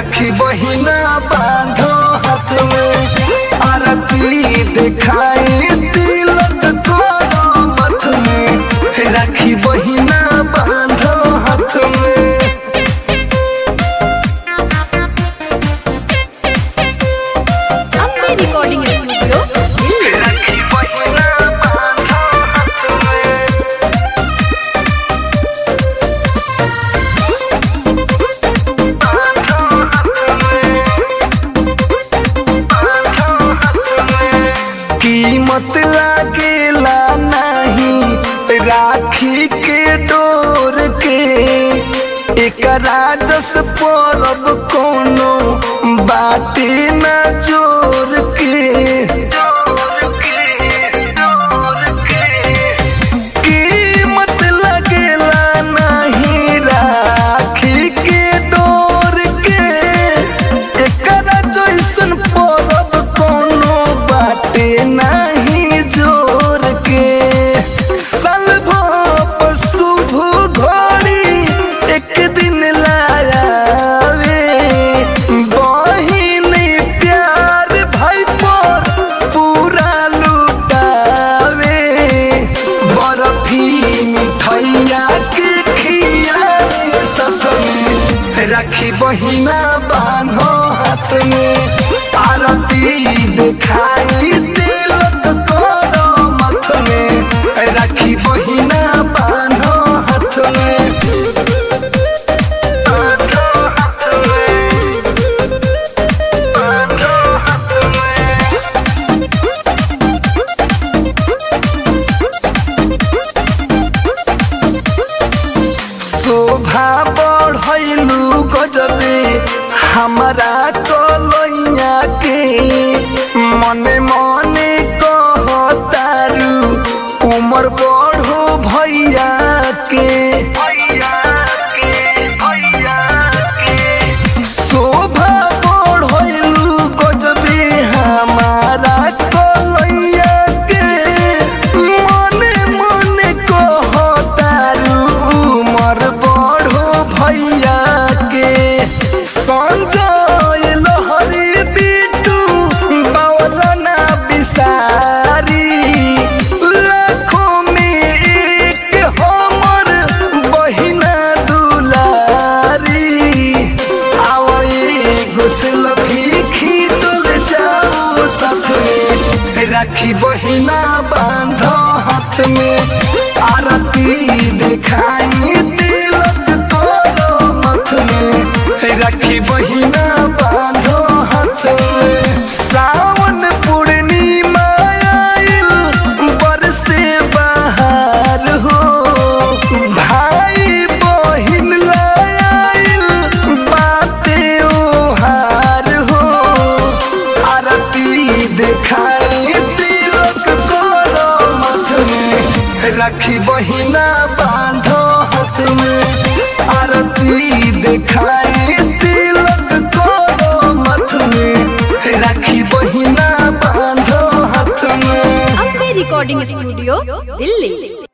राखी बहिना बांधो हाथ में आरती दिखाई तिलक करो मथ में राखी बहिना बांधो हाथ में अम्बे रिकॉर्डिंग स्टूडियो दिल्ली राखी बहिना बांधो हाथ में कीमत लागेला नहीं राखी के डोर के एकरा जस परब कोनो बाटे न जोर के कीमत लगेला नहीं राखी के डोर के एकरा जैसन परब कोनो बाटे नहीं जोर के सलभो शुभ घड़ी एक दिन लायावे बहिन प्यार भाई पर पूरा लुटावे बर्फी मिठैया के खियाए साथ में राखी बहिना बान्हो हाथ में आरती दिखाई तिलक करो मथ में राखी बहिना बान्हो हाथ में बान्हो हाथ में बान्हो हाथ में शोभा बढ़ैलू गजबे हमारा कलैया के मने मने कहतारू उमर बढ़ो भैया के भैया के भैया के शोभा बढ़ैलू गजबे हमारा कलैया के मने मने कहतारू उमर बढ़ो भैया के संजय लहरी बिटू बावलना बिसारी लाखों में एक हमर बहिना दुलारी आवई घुसल भी खींचल जाओ साथ में राखी बहिना बांधो हाथ में आरती दिखाई तिलक करो मथ में राखी बहिना बांधो हाथ में सावन पूर्णिमा आइल बरसे बाहर हो भाई बहिन लाइल बाते ओहार हो आरती दिखाई तिलक करो मथ में राखी बहिना बांधो हाथ में आरती दिखाई तिलक करो मथ में राखी बहिना बांधो हाथ में अम्बे रिकॉर्डिंग स्टूडियो दिल्ली